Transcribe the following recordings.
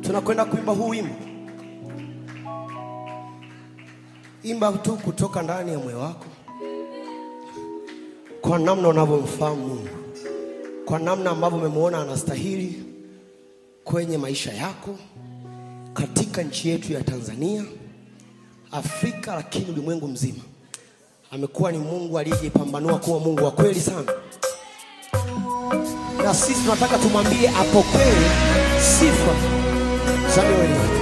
tunakwenda kuimba huu wimbo. Imba tu kutoka ndani ya moyo wako, kwa namna unavyomfahamu Mungu, kwa namna ambavyo umemwona anastahili kwenye maisha yako, katika nchi yetu ya Tanzania, Afrika, lakini ulimwengu mzima. Amekuwa ni Mungu aliyejipambanua kuwa Mungu wa kweli sana, na sisi tunataka tumwambie apokee sifa za mioyo yetu.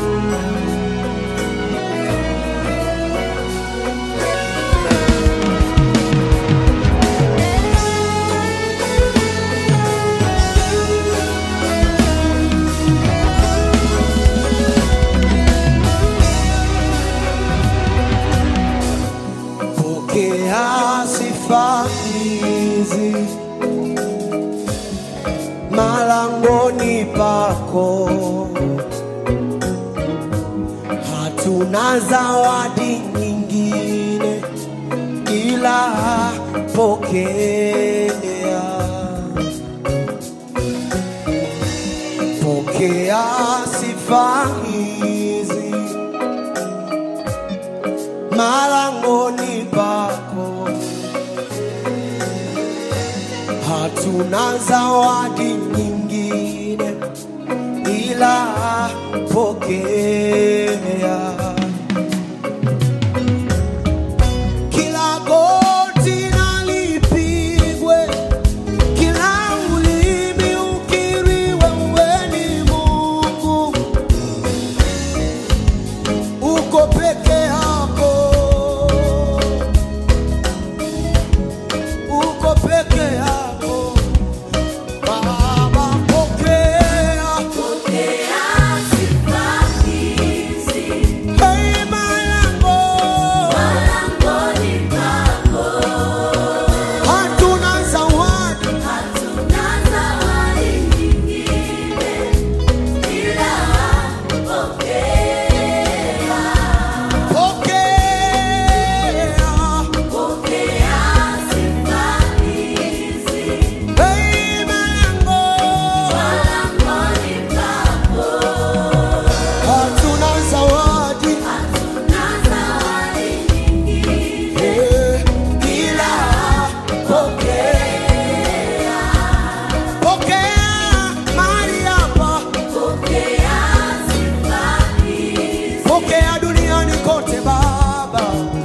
Pokea sifa hizi malangoni pako, hatuna zawadi nyingine ila pokea. Pokea sifa hizi malangoni pako, hatuna zawadi nyingine ila pokea. Kila goti na lipigwe, kila ulimi ukiri wewe ni Mungu, uko peke yako, uko peke yako Baba, pokea Hey, malango, hatuna zawadi pokea. Hey, malango, hatuna zawadi Eh, ila pokea. Pokea mahali hapa, pokea duniani kote Baba.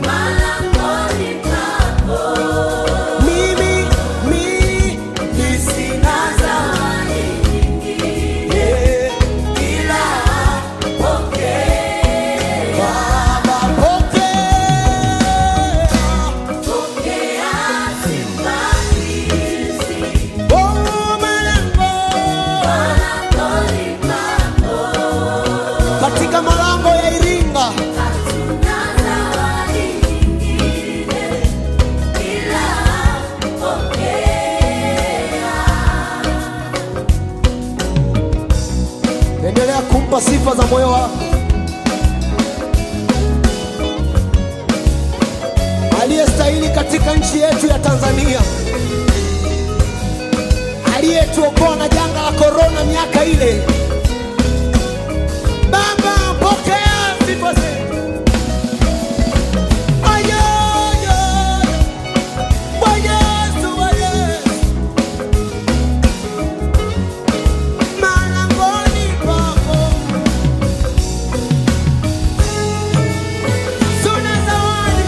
Mimi, mimi sina zawadi eh, ila Baba, pokea. Oh, malango, katika malango ya Iringa endelea kumpa sifa za moyo wako aliyestahili katika nchi yetu ya Tanzania, aliyetuokoa na janga la korona miaka ile. Baba, pokea sifa zetu. Ayo, ayo, Bwana Yesu, Bwana Yesu. Malangoni pako Tuna zawadi.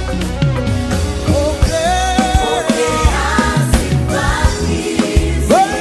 Pokea.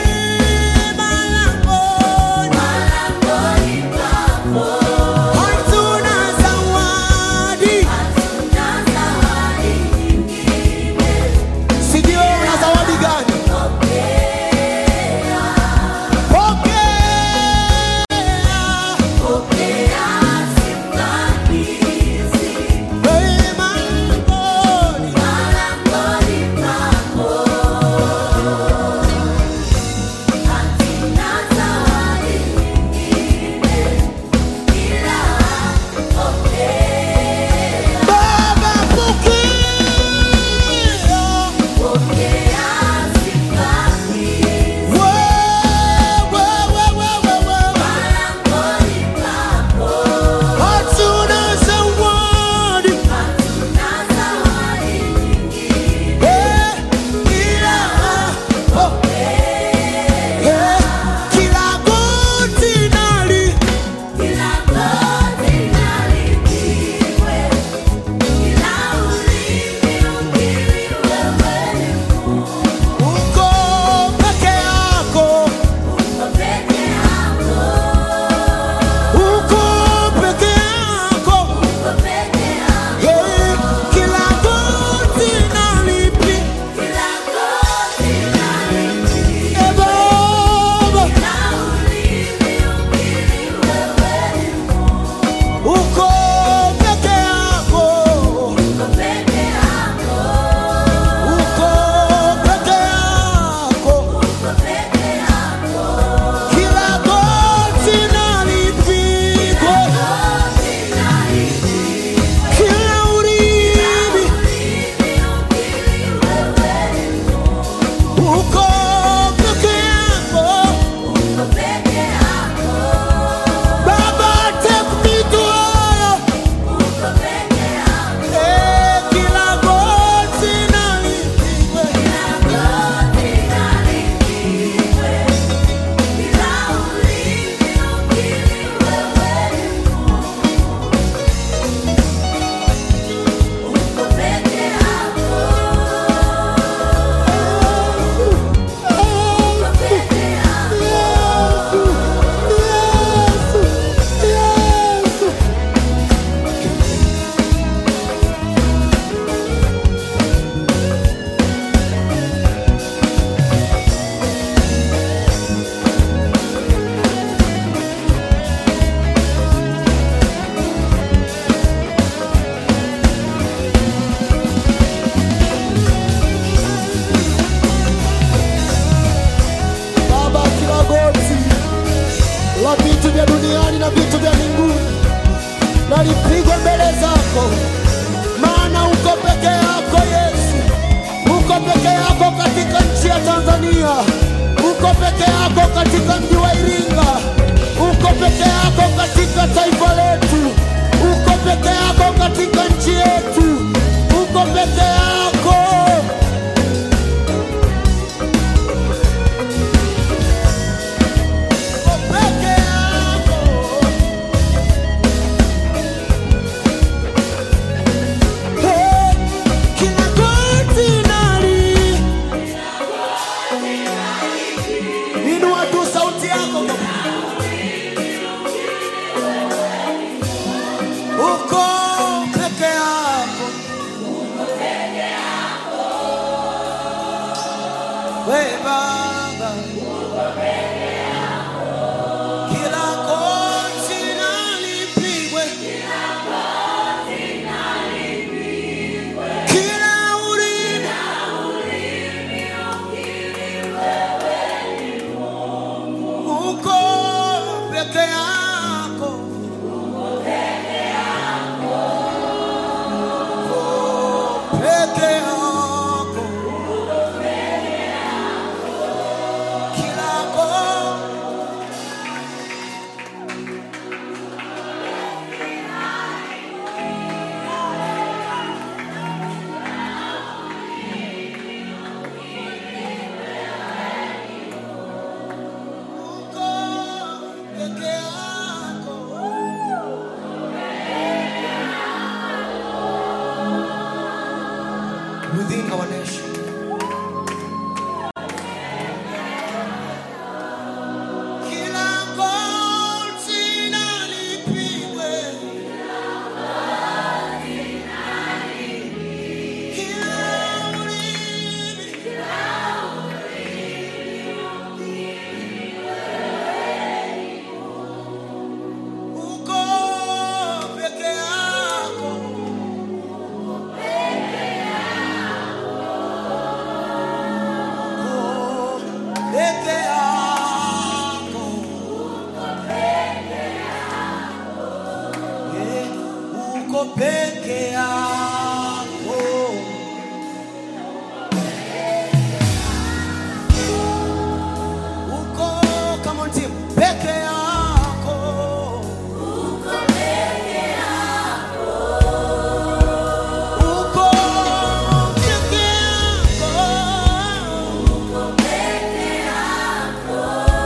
katika mji wa Iringa, uko peke yako katika taifa letu, uko peke yako katika nchi yetu, uko peke yako. Uko peke yako. Hey, kila goti nali Inua tu sauti yako. Uko peke yako. We Baba. Kila goti na lipigwe. Kila ulimi uko peke yako. Uko peke yako. Kila goti uko peke yako. Within our nation. Kila goti na lipigwe. Kila ulimi uko peke yako. Uko peke yako. Eh, Uko peke yako. Uko come on team peke yako. Uko peke yako.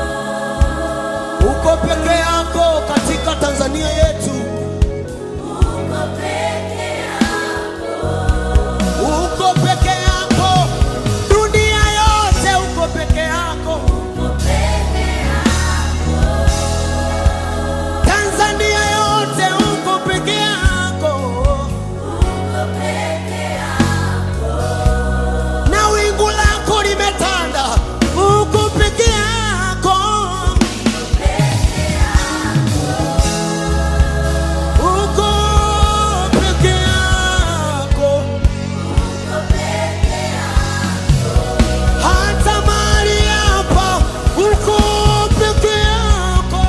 Uko peke yako katika Tanzania yetu. Uko peke yako dunia yote, uko peke yako Tanzania yote, uko peke yako na wingu lako limetanda, uko peke yako, uko peke yako, hata mahali hapa uko peke yako,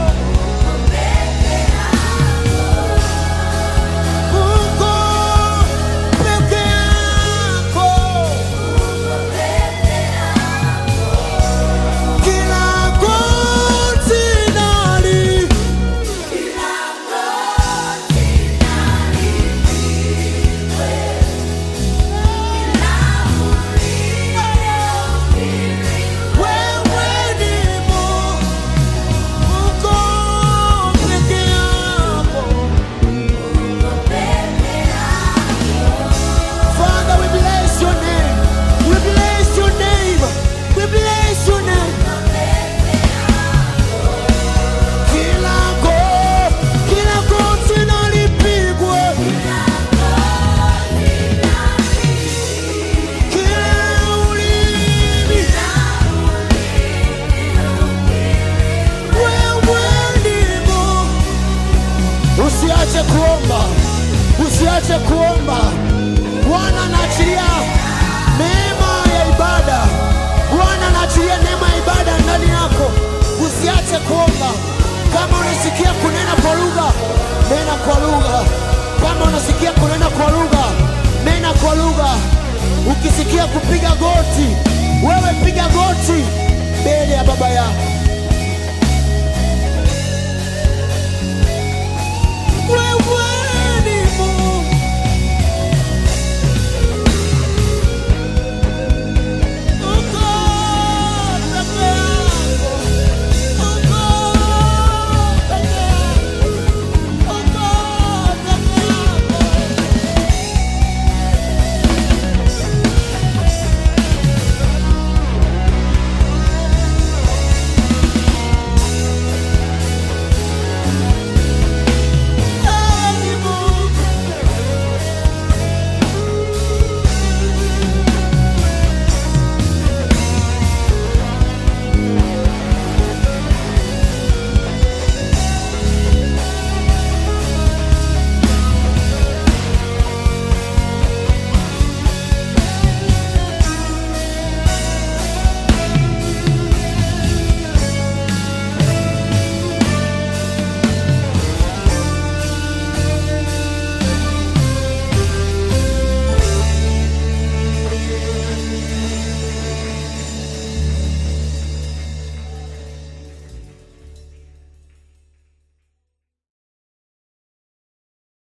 uko peke yako. Kila goti nali wewe ni Mungu, uko peke yako. Father, we bless your name. We bless your name. We bless your name. Kila go- kila goti na lipigwe. Kila ulimi. Wewe ni Mungu. Usiache kuomba, usiache kuomba. Bwana anaachilia neema ya ibada. Bwana anaachilia neema ya ibada ndani yako. Usiache kuomba. Kama unasikia kunena kwa lugha, nena kwa lugha. Kama unasikia kunena kwa lugha, nena kwa lugha. Ukisikia kupiga goti, wewe piga goti mbele ya baba yako. wewe